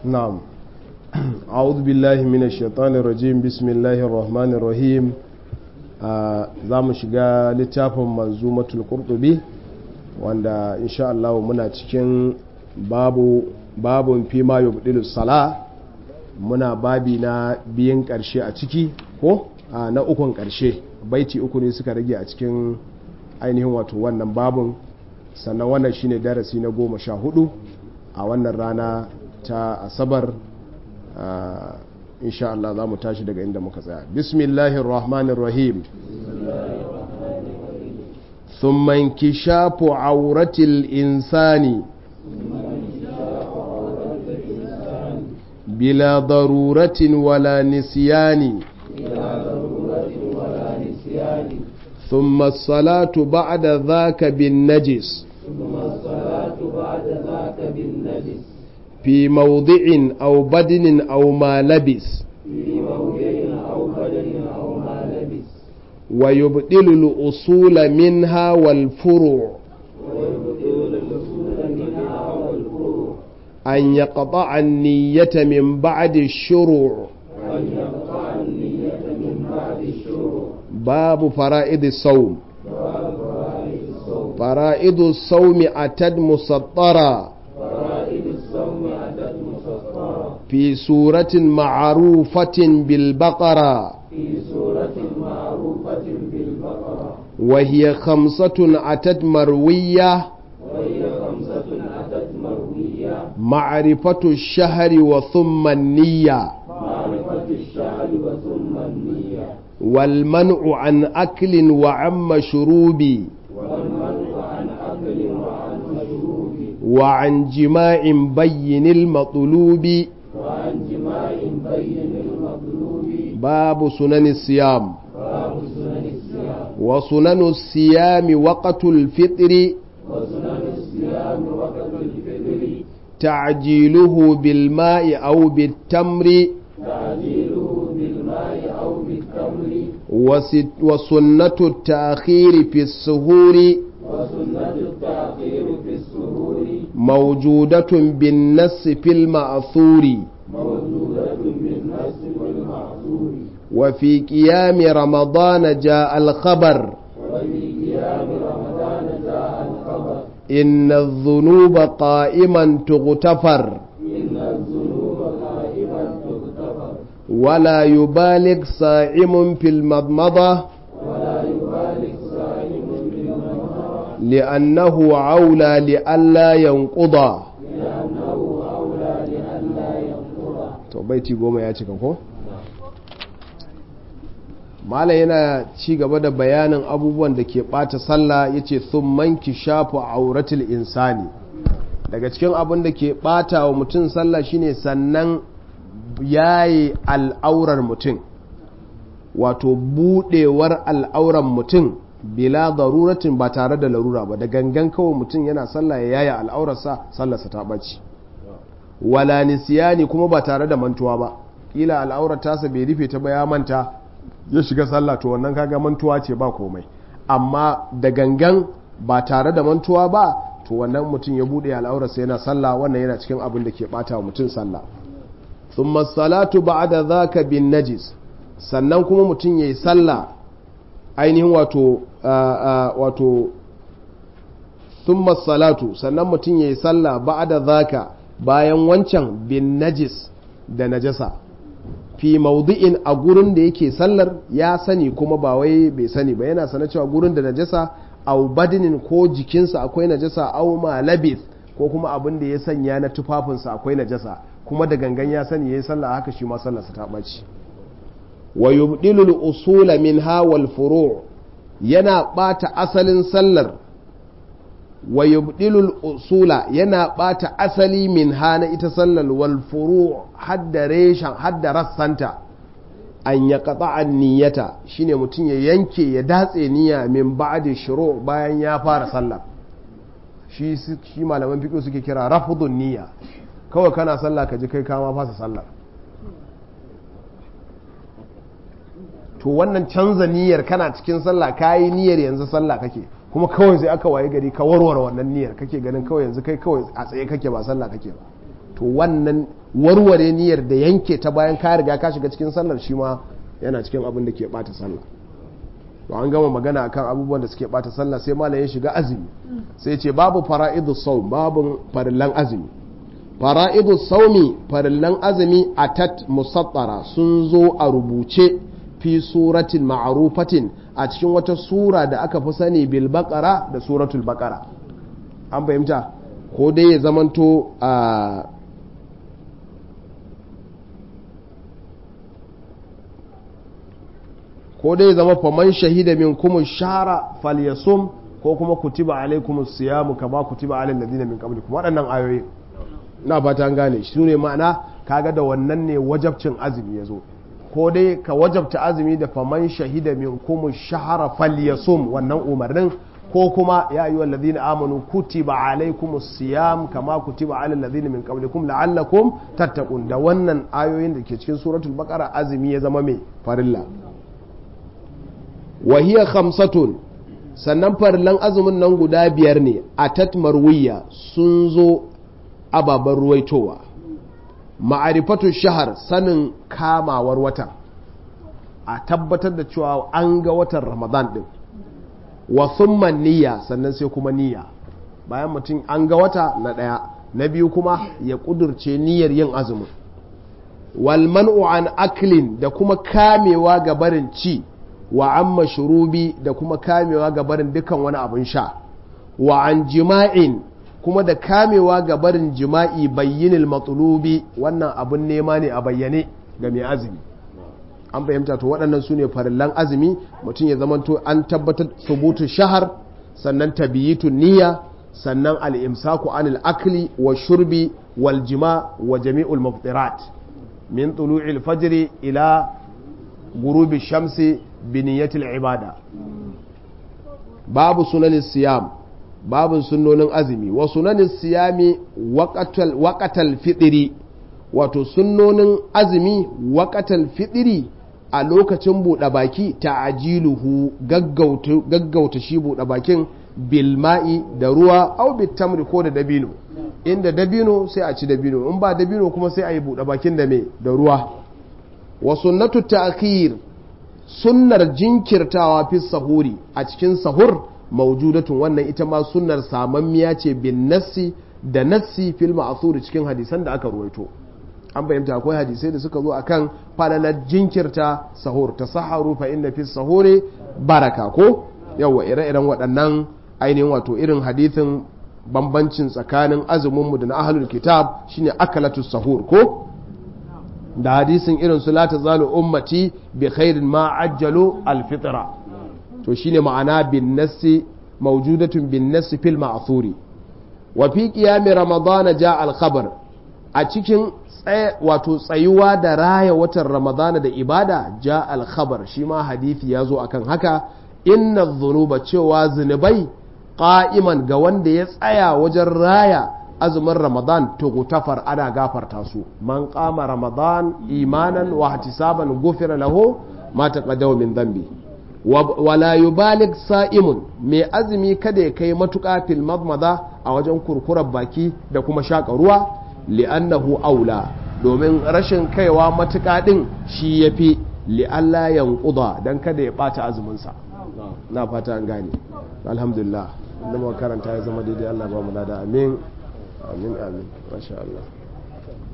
نعم أعوذ بالله من الشيطان الرجيم بسم الله الرحمن الرحيم za mu shiga littafin manzumatul qurtubi wanda insha Allah muna cikin babu babun fi ma yubdilu sala muna babi na biyan karshe a ciki ko na ukun karshe baiti uku ne suka rage a cikin ainihin wato wannan babun sannan wannan shine darasi na goma sha hudu a wannan rana ta asabar insha Allah za mu tashi daga inda muka tsaya bismillahir rahmanir rahim ثم انكشاف عورة الإنسان بلا ضرورة ولا نسيان ثم الصلاة بعد ذاك بالنجس ثم الصلاة بعد ذاك بالنجس في موضع أو بدن أو ما لبس في موضع أو بدن أو ما لبس ويبطل الأصول منها والفروع ويبطل الأصول منها والفروع أن يقطع النية من بعد الشروع وأن يقطع النية من بعد الشروع باب فرائض الصوم باب فرائض الصوم فرائض الصوم أتت مسطرة فرائض الصوم أتت مسطرة في سورة معروفة بالبقرة في سورة معروفة بالبقرة وهي خمسة أتت مروية وهي خمسة أتت مروية معرفة الشهر وثم النية معرفة الشهر وثم النية والمنع عن أكل وعن مشروب والمنع عن أكل وعن مشروب وعن جماع بين المطلوب وعن جماع بين المطلوب باب سنن الصيام باب سنن الصيام وسنن الصيام وقت الفطر وسنن الصيام وقت الفطر تعجيله بالماء أو بالتمر تعجيله بالماء أو بالتمر وست- وسنة التأخير في السهور وسنة التأخير في السهور موجودة بالنص في المأثور موجودة بالنص والمعصور وفي قيام رمضان جاء الخبر وفي قيام رمضان جاء الخبر إن الذنوب قائما تغتفر إن الذنوب قائما تغتفر ولا يبالغ صائم في المضمضة ولا يبالغ صائم بالمنهر لأنه عولى لئلا ينقضى لأنه أولى لئلا ينقض to baiti goma ya cika ko mala yana ci gaba da bayanin abubuwan da ke bata sallah yace thumman kishafu auratul insani daga cikin abin da ke bata wa mutum sallah shine sannan yayi al'aurar mutum wato budewar al'auran mutum bila daruratin ba tare da larura ba da gangan kawai mutum yana sallah ya yaya al'aurarsa sallarsa ta ɓaci wala nisiyani kuma ba tare da mantuwa ba kila al'aurar tasa bai rufe ta ba ya manta ya shiga sallah to wannan kaga mantuwa ce ba komai amma da gangan ba tare da mantuwa ba to wannan mutum ya bude al'aurarsa yana sallah wannan yana cikin abin da ke bata wa mutum sallah thumma salatu ba'da zaka bin najis sannan kuma mutum yayi sallah ainihin wato wato thumma salatu sannan mutum yayi sallah ba'da zaka bayan wancan bin najis da najasa fi maudu'in a gurin da yake sallar ya sani kuma ba wai bai sani ba yana sana cewa gurin da najasa au badinin ko jikinsa akwai najasa au malabith ko kuma abin da ya sanya na tufafinsa akwai najasa kuma da gangan ya sani yayi sallah haka shi ma sallarsa ta ɓaci wa yubdilu al-usula minha wal furu' yana bata asalin sallar wa yubdilul usula yana bata asali min hana ita sallar wal furu hadda reshan hadda rassanta an ya qata niyyata shine mutum ya yanke ya datse niyya min ba'di shuru bayan ya fara sallah shi shi malaman fiqh suke kira rafdun niyya kawai kana sallah ka ji kai kama fasa sallar to wannan canza niyyar kana cikin sallah kayi niyyar yanzu sallah kake kuma kawai sai aka waye gari ka warware wannan niyyar kake ganin kawai yanzu kai kawai a tsaye kake ba sallah kake ba to wannan warware niyyar da yanke ta bayan ka riga ka shiga cikin sallar shi ma yana cikin abin da ke bata sallah to an gama magana akan abubuwan da suke bata sallah sai malam ya shiga azumi sai ce babu fara'idu saum babu farillan azumi fara'idu saumi farillan azumi atat musattara sun zo a rubuce fi suratin ma'arufatin a cikin wata sura da aka fi sani bil baqara da suratul baqara an fahimta ko dai ya zamanto a ko dai zama faman shahida min kuma shahara falyasum ko kuma kutiba alaikum siyamu kama kutiba alal ladina min qablikum waɗannan ayoyi na fata an gane shi ne ma'ana kaga da wannan ne wajabcin azumi yazo ko dai ka wajabta azumi da faman shahida min kuma shahara falyasum wannan umarnin ko kuma ya ayyuhal ladina amanu kutiba alaikum siyam kama kutiba alal ladina min qablikum la'allakum tattaqun da wannan ayoyin da ke cikin suratul baqara azumi ya zama mai farilla wahiyar khamsatun sannan farillan azumin nan guda biyar ne a tatmarwiya sun zo ababen ruwaitowa ma'arifatu shahar sanin kamawar wata a tabbatar da cewa an ga watan ramadan din wa thumma niyya sannan sai kuma niyya bayan mutum an ga wata na ɗaya na biyu kuma ya ƙudurce niyyar yin azumin wal man'u an aklin da kuma kamewa ga barin ci wa an mashrubi da kuma kamewa ga barin dukan wani abin sha wa an jima'in kuma da kamewa ga barin jima'i bayyinil matulubi wannan abin nema ne a bayyane ga mai azumi an fahimta to waɗannan su ne farillan azumi mutum ya zamanto an tabbatar subutu shahar sannan tabiyitun niyya sannan al'imsaku anil akli wa shurbi wal jima wa jami'ul muftirat min tulu'il fajri ila gurubi shamsi biniyatil ibada babu sunanin siyam babu sunnonin azumi wa sunanin siyami waƙatal fitiri wato sunnonin azumi waƙatal fitiri a lokacin buɗe baki ta ajiluhu gaggauta shi buɗe bakin bilma'i da ruwa au bitamri ko da dabino inda dabino sai a ci dabino in ba dabino kuma sai a yi buɗe bakin da me da ruwa wa sunnatu ta'khir sunnar jinkirtawa fi sahuri a cikin sahur maujudatun wannan ita ma sunnar samammiya ce bin nassi da nassi fil ma'thur cikin hadisan da aka ruwaito an fahimta akwai hadisai da suka zo akan falalar jinkirta sahur ta saharu fa inna fi sahuri baraka ko yawa ire-iren waɗannan ainihin wato irin hadithin bambancin tsakanin azuminmu da na ahlul kitab shine akalatu sahur ko da hadisin irin su la tazalu ummati bi khairin ma ajjalu alfitra to shine ma'ana bin nassi mawjudatun bin nassi fil ma'thuri wa fi qiyam ramadan ja al khabar a cikin wato tsayuwa da raya watan ramadana da ibada ja al khabar shi ma hadisi ya zo akan haka inna dhunuba cewa zunubai qa'iman ga wanda ya tsaya wajen raya azumin ramadan tugutafar ana gafarta su man kama ramadan imanan wa ihtisaban gufira lahu ma taqaddama min dhanbi wala yubalik sa'imun mai azumi kada ya kai matuƙa fil madmada a wajen kurkurar baki da kuma shaƙa ruwa li'annahu aula domin rashin kaiwa matuƙa din shi yafi li'alla yanquda dan kada ya bata azumin sa na fata an gane alhamdulillah inda muka karanta ya zama daidai Allah ba mu da amin amin amin masha Allah